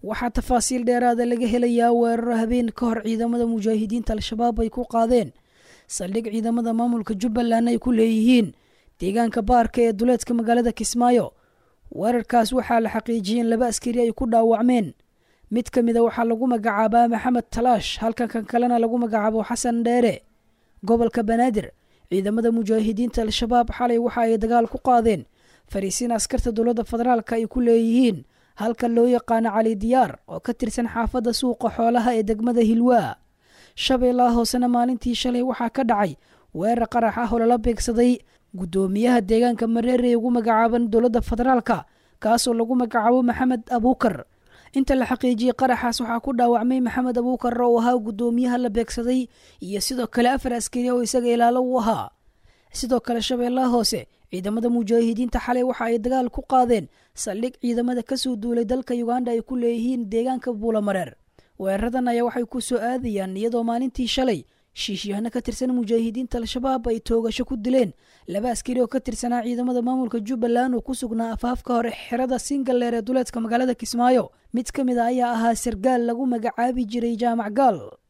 waxaa tafaasiil dheeraada laga helayaa weeraro habeen ka hor ciidamada mujaahidiinta al-shabaab ay ku qaadeen saldhig ciidamada maamulka jubbaland ay ku leeyihiin deegaanka baarka ee duleedka magaalada kismaayo weerarkaas waxaa la xaqiijiyey in laba askari ay ku dhaawacmeen mid ka mida waxaa lagu magacaabaa maxamed talaash halkan kan kalena lagu magacaabo xasan dheere gobolka banaadir ciidamada mujaahidiinta al-shabaab xalay waxa ay dagaal ku qaadeen fariisiin askarta dowladda federaalka ay ku leeyihiin halka loo yaqaano cali diyaar oo ka tirsan xaafadda suuqa xoolaha ee degmada hilwaa shabeellaha hoosena maalintii shalay waxaa ka dhacay weerar qarax ah oo lala beegsaday guddoomiyaha deegaanka mareere ee ugu magacaaban dowladda federaalka kaasoo lagu magacaabo maxamed abuukar inta la xaqiijiyey qaraxaas waxaa ku dhaawacmay maxamed abuukar oo ahaa guddoomiyaha la beegsaday iyo sidoo kale afar askari oo isaga ilaalo u ahaa sidoo kale shabeellaha hoose ciidamada mujaahidiinta xalay waxa ay dagaal ku qaadeen saldhig ciidamada kasoo duulay dalka uganda ay ku leeyihiin deegaanka buulamareer weeraradan ayaa waxay ku soo aadayaan iyadoo maalintii shalay shiishyahano ka tirsan mujaahidiinta al-shabaab ay toogasho ku dileen laba askari oo ka tirsanaa ciidamada maamulka jubbaland oo ku sugnaa afaafka hore xerada singaleer ee duleedka magaalada kismaayo mid ka mid a ayaa ahaa sargaal lagu magacaabi jiray jaamac gaal